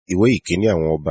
ìwé ìkíní àwọn ọba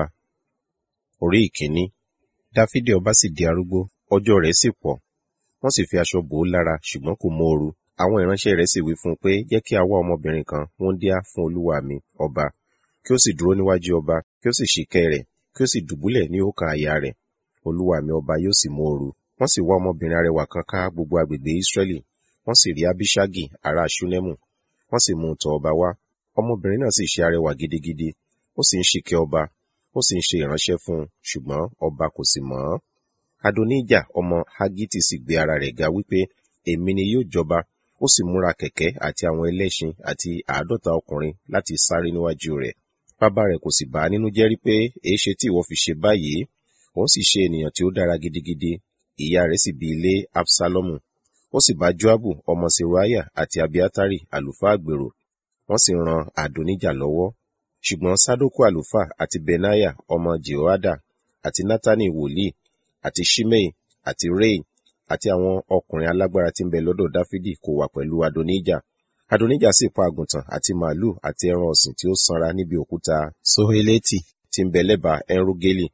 orí ìkíní dáfídì ọba sì di arúgbó ọjọ́ rẹ̀ sì pọ̀ wọ́n sì fi aṣọ bò ó lára ṣùgbọ́n kò móoru àwọn ìránṣẹ́ rẹ̀ sì wí fún un pé jẹ́ kí a wá ọmọbìnrin kan wúńdíá fún olúwa mi ọba kí ó sì dúró níwájú ọba kí ó sì ṣìkẹ́ rẹ̀ kí ó sì dùbúlẹ̀ ní òkà àyà rẹ̀ olúwa mi ọba yóò sì móoru wọ́n sì wá ọmọbìnrin arẹwà kan ká gbogbo agbègbè ísírẹ́lì wọ́n sì rí abiṣagi ará ṣúnẹ́mù wọ́n sì mú un tọ̀ ọba wá ọmọbìnrin náà sì ṣe arẹwà gidigidi ó sì ń ṣìkẹ́ ọba ó sì ń ṣe ìránṣẹ́ fún un ṣùgbọ́n ọba kò sì mọ̀ ọ́n adonija ọmọ hagiti sì gbé ara rẹ̀ ga wípé èmi ni yóò jọba ó sì múra kẹ̀kẹ́ àti àwọn ẹlẹ́ṣin àti àádọ́ta ọkùnrin láti sáré níwájú rẹ̀ bàbá rẹ̀ kò sì bà á nínú jẹ́ rí pé èéṣe tí ìwọ fi ṣe báyìí òun sì ṣe ènìyàn tí ó dára gidigidi ìyá rẹ̀ sì bí ilé absalomu ó sì bá joabu ọmọ seruaya àti abiatari àlùfáà gbèrò wọ́n sì ran adonija lọ́wọ́ ṣùgbọ́n sadoku àlùfáà àti benaya ọmọ jehoada àti natani wòlíì àti shimei àti rei àti àwọn ọkùnrin alágbára tí ń bẹ lọ́dọ̀ dáfídì kò wà pẹ̀lú adonija adonija sì pa àgùntàn àti màálù àti ẹran ọ̀sìn tí ó sanra níbi òkúta soheleti tí ń bẹ lẹ́bàá enrogeli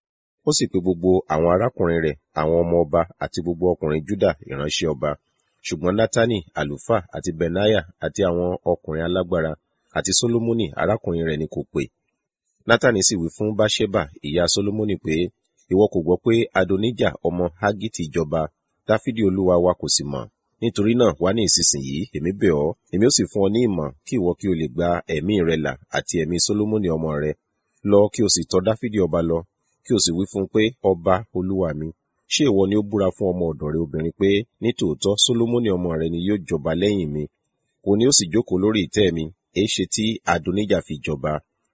ó sì pe gbogbo àwọn arákùnrin rẹ̀ àwọn ọmọ ọba àti gbogbo ọkùnrin juda ìránṣẹ́ ọba ṣùgbọ́n natani àlùfáà àti benaya àti àwọn ọkùnrin alágbára àti solomoni arákùnrin rẹ̀ ni kò pè natani sì wí fún báṣẹ́bà ìyá solomoni pé ìwọ kò gbọ́ pé adonija ọmọ hagiti jọba dáfídì olúwa wa kò sì mọ̀ nítorí náà wá ní ìsinsìnyí èmi bẹ̀ ọ́ èmi ó sì fún ọ ní ìmọ̀ kí ìwọ kí o lè gba ẹ̀mí rẹ là àti ẹ̀mí solomoni ọmọ rẹ lọ kí o sì tọ̀ dáfídì ọba lọ kí o sì wí fún un pé ọba olúwa mi ṣé ìwọ ni ó búra fún ọmọ ọ̀dọ̀ rẹ obìnrin pé nítòótọ́ solomoni ọmọ rẹ ni yóò jọba lẹ́yìn mi òun ni ó sì jókòó lórí ìtẹ́ mi èéṣe tí adonija fi jọba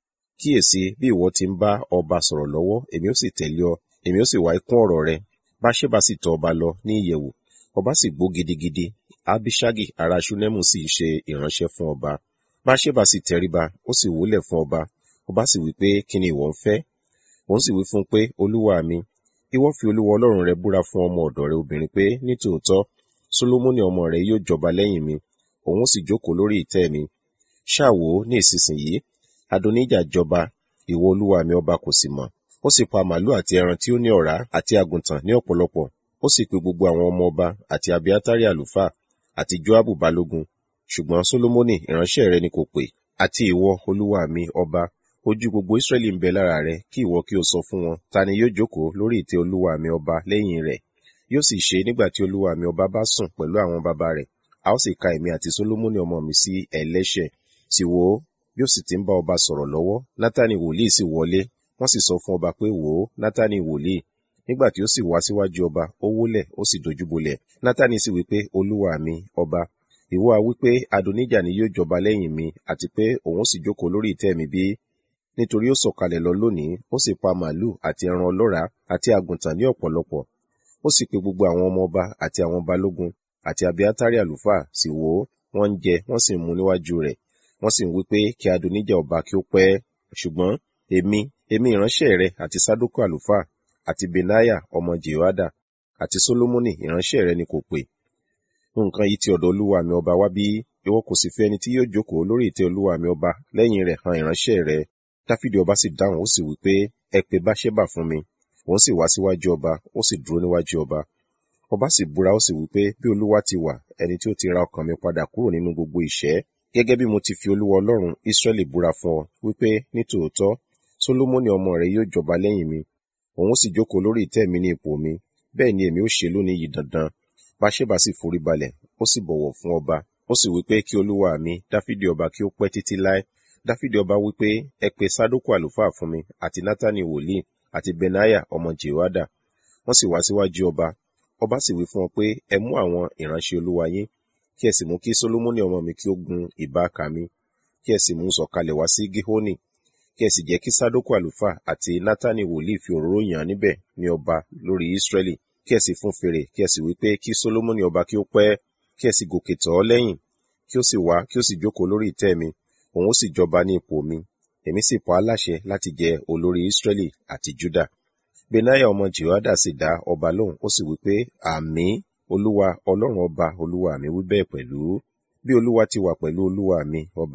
kíyèsí bí ìwọ ti ń bá ọba sọ̀rọ̀ lọ́wọ́ èmi ó sì tẹ̀lé ọ èmi ó sì wá ikún ọ̀rọ̀ rẹ báṣẹ́bà sì tọ̀ ọba lọ ní ìyẹ̀wù ọba sì gbó gidigidi abishagi ará ṣúnẹ́mù sì ṣe ìránṣẹ́ fún ọba báṣẹ́bà sì tẹríba ó sì wólẹ̀ fún ọba ọba sì wí pé kí ni ìwọ ń fẹ́ òun sì wí fún un pé olúwa mi ìwọ fi olúwa ọlọ́run rẹ búra fún ọmọ ọ̀dọ̀ rẹ obìnrin pé nítòótọ́ solomoni ọmọ rẹ yóò jọba lẹ́yìn mi òun sì jókòó lórí ìtẹ́ mi ṣáàwó ní ìsinsìnyí adonija jọba ìwọ olúwa mi ọba kò sì mọ̀ ó sì pa màálù àti ẹran tí ó ní ọ̀rá àti àgùntàn ní ọ̀pọ̀lọpọ̀ ó sì pe gbogbo àwọn ọmọ ọba àti abiatari àlùfáà àti joabu balógun ṣùgbọ́n solomoni ìránṣẹ́ rẹ ni kò pè àti ìwọ olúwa mi ọba ojú gbogbo israẹli ń bẹ lára rẹ kí ìwọ kí o sọ fún wọn ta ni yóò jókòó lórí ìtẹ́ olúwa mi ọba lẹ́yìn rẹ̀ yóò sì ṣe nígbà tí olúwa mi ọba bá sùn pẹ̀lú àwọn baba rẹ̀ a ó sì ka èmi àti solomoni ọmọ mi sí ẹlẹ́ṣẹ̀ sì wò ó bí ó sì ti ń bá ọba sọ̀rọ̀ lọ́wọ́ nátàní wòlíì sì wọlé wọ́n sì sọ fún ọba pé wò ó nátàní wòlíì nígbà tí ó sì wá síwájú ọba ó wólẹ̀ ó sì dojúbolẹ̀ nátàní sì wí pé olúwa mi ọba ìwọ a wí pé adonija ni yóò jọba lẹ́yìn mi àti pé òun sì jókòó lórí ìtẹ́ mi bí nítorí ó sọ̀kalẹ̀ lọ lónìí ó sì pa màálù àti ẹran ọlọ́ràá àti àgùntàn ní ọ̀pọ̀lọpọ̀ ó sì pe gbogbo àwọn ọmọ ọba àti àwọn balógun àti abiatari àlùfáà sì wò ó wọ́n ń jẹ wọ́n sì ń mu níwájú rẹ̀ wọ́n sì ń wí pé kí adonija ọba kí ó pẹ́ ṣùgbọ́n èmi èmi ìránṣẹ́ rẹ àti sadoku àlùfáà àti benaya ọmọ jehoada àti solomoni ìránṣẹ́ rẹ ni kò pè nǹkan yìí ti ọ̀dọ̀ olúwa mi ọba wá bí ìwọ kò sì fẹ́ ẹni tí yóò jókòó lórí ìtẹ́ olúwa mi ọba lẹ́yìn rẹ̀ han ìránṣẹ́ rẹ dáfídì ọba sì dáhùn ó sì wí pé ẹ pe báṣẹ́bà fún mi òun sì wá síwájú ọba ó sì dúró níwájú ọba ọba sì búra ó sì wí pé bí olúwa ti wà ẹni tí ó ti ra ọkàn mi padà kúrò nínú gbogbo ìṣẹ́ gẹ́gẹ́ bí mo ti fi olúwa ọlọ́run ísírẹ́lì búra fún ọ wípé nítòótọ́ solomoni ọmọ rẹ yóò jọba lẹ́yìn mi òun sì jókòó lórí ìtẹ́ mi ní ipò mi bẹ́ẹ̀ ni èmi ó ṣe lónìí yìí dandan báṣẹ́bà sì forí balẹ̀ ó sì bọ̀wọ̀ fún ọba ó sì wípé kí olúwa mi dáfídì ọba kí ó pẹ́ títí láé dáfídì ọba wípé ẹ pe sádókù àlùfáà fún mi àti nátàní wòlíì àti benaya ọmọ jehoada wọ́n sì wá síwájú ọba ọba sì wí fún ọ pé ẹ mú àwọn ìránṣẹ́ olúwa yín kí ẹ sì mú kí solomoni ọmọ mi kí ó gun ìbáka mi kí ẹ sì mú sọ̀kalẹ̀ wá sí gihoni kí ẹ sì jẹ́ kí sádókù àlùfáà àti nátàní wòlíì fi òróró yàn níbẹ̀ ní ọba lórí ísírẹ́lì kí ẹ sì fún fèrè kí ẹ sì wí pé kí solomoni ọba kí ó pẹ́ kí ẹ sì gòkè tọ̀ ọ́ lẹ́yìn kí ó sì wá kí ó sì jókòó lórí ìtẹ́ mi òun ó sì jọba ní ipò mi èmi sì pa á láṣẹ láti jẹ olórí ísírẹ́lì àti júdà benaya ọmọ jehoada sì dá ọba lóhùn ó sì wí pé àmì olúwa ọlọ́run ọba olúwa mi wí bẹ́ẹ̀ pẹ̀lú bí olúwa ti wà pẹ̀lú olúwa mi ọba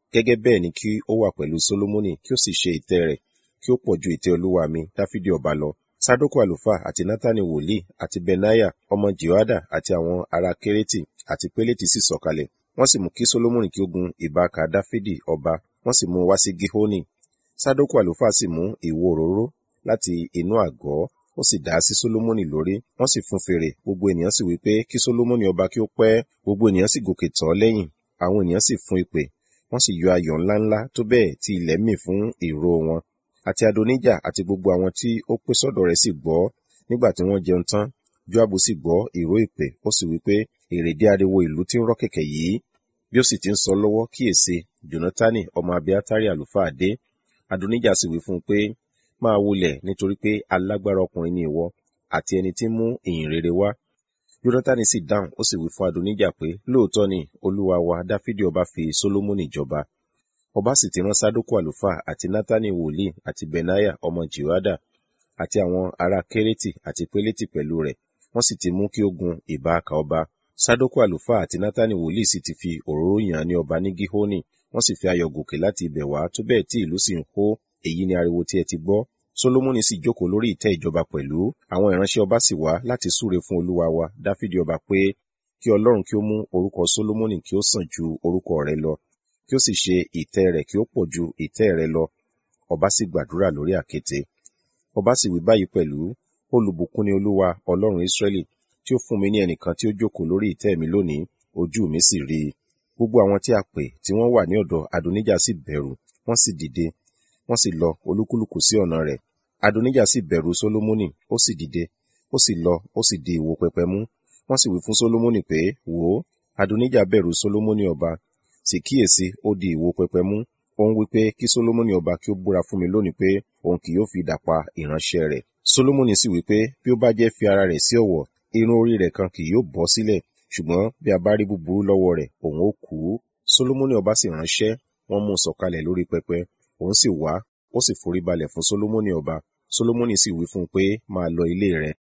gẹ́gẹ́ bẹ́ẹ̀ ni kí ó wà pẹ̀lú Sólómọ́nì kí ó sì ṣe ìtẹ́ rẹ̀ kí ó pọ̀ ju ìtẹ́ olúwa mi Dáfídì ọba lọ. Sádókù àlùfáà àti Nátánì wòlíì àti Benaya ọmọ Jehoiada àti àwọn ará Kérétì àti Pélétì sì sọ̀kalẹ̀. Wọ́n sì mú kí Sólómọ́nì kí ó gun ìbáka Dáfídì ọba, wọ́n sì mú un wá sí Gíhónì. Sádókù àlùfáà sì mú ìwo òróró láti inú àgọ́, ó sì dà á sí Sólómọ́nì lórí, wọ́n sì fún fèrè, gbogbo ènìyàn sì wí pé kí Sólómọ́nì ọba kí ó pẹ́, gbogbo ènìyàn sì gòkè tọ̀ ọ́ lẹ́yìn, àwọn ènìyàn sì fún ìpè, wọ́n sì yọ ayọ̀ ńláńlá tó bẹ́ẹ̀ tí ilẹ̀ mì fún ìró wọn. Àti Adonijah àti gbogbo àwọn tí ó pé sọ́dọ̀ rẹ̀ sì gbọ́ nígbà tí wọ́n jẹun tán. Joabu sì gbọ́ ìró ìpè, ó sì wí pé èrèdí ariwo ìlú tí ń rọ́ kẹ̀kẹ́ yìí. Bí ó sì ti ń sọ lọ́wọ́ kíyèsí, Jónátánì ọmọ Abiátárì àlùfáà dé. Adonijah sì wí fún un pé máa wulẹ̀ nítorí pé alágbára ọkùnrin ni ìwọ àti ẹni tí ń mú ìyìn rere wá. Jónátánì sì dáhùn, ó sì wí fún Adonijah pé lóòótọ́ ni olúwa wa Dáfídì ọba fi Sólómọ́nì jọba. Ọba sì ti rán Sádókù àlùfáà àti Nátánì wòlíì àti Benaya ọmọ Jehoiada àti àwọn ará Kérétì àti Pélétì pẹ̀lú rẹ̀, wọ́n sì ti mú kí ó gun ìbáaka ọba. Sádókù àlùfáà àti Nátánì wòlíì sì ti fi òróró yàn án ní ọba ní Gíhónì, wọ́n sì fi ayọ̀ gòkè láti ibẹ̀ wá tó bẹ́ẹ̀ tí ìlú sì ń hó, èyí ni ariwo tí ẹ ti gbọ́. Sólómọ́nì sì jókòó lórí ìtẹ́ ìjọba pẹ̀lú, àwọn ìránṣẹ́ ọba sì wá láti súre fún olúwa wa Dáfídì ọba pé kí Ọlọ́run kí ó mú orúkọ Sólómọ́nì kí ó sàn ju orúkọ rẹ̀ lọ, kí ó sì ṣe ìtẹ́ rẹ̀ kí ó pọ̀ ju ìtẹ́ rẹ̀ lọ. Ọba sì gbàdúrà lórí àkéte. Ọba sì wí báyìí pẹ̀lú, olùbùkún ni Olúwa Ọlọ́run Ísírẹ́lì, tí ó fún mi ní ẹnìkan tí ó jókòó lórí ìtẹ́ mi lónìí, ojú mi sì rí i. Gbogbo àwọn tí a pè tí wọ́n wà ní ọ̀dọ̀ Adonijah sì bẹ̀rù, wọ́n sì dìde, wọ́n sì lọ olúkúlùkù sí ọ̀nà rẹ̀. Adonijah sì bẹ̀rù Sólómọ́nì, ó sì dìde, ó sì lọ, ó sì di ìwo pẹpẹ mú. Wọ́n sì wí fún Sólómọ́nì pé, wò ó, Adonijah bẹ̀rù Sólómọ́nì ọba, sì kíyèsí ó di ìwo pẹpẹ mú. Ó ń wí pé kí Sólómọ́nì ọba kí ó búra fún mi lónìí pé òun kì yóò fi idà pa ìránṣẹ́ rẹ̀. Sólómọ́nì sì wí pé bí ó bá jẹ́ fi ara rẹ̀ sí ọ̀wọ̀, irun orí rẹ̀ kan kì yóò bọ́ sílẹ̀, ṣùgbọ́n bí a bá rí búburú lọ́wọ́ rẹ̀, òun ó kú. Sólómọ́nì ọba sì ránṣẹ́, wọ́n mú un sọ̀kalẹ̀ lórí pẹpẹ, òun sì wá, ó sì foríbalẹ̀ fún Sólómọ́nì ọba. Sólómọ́nì sì wí fún un pé máa lọ ilé rẹ̀.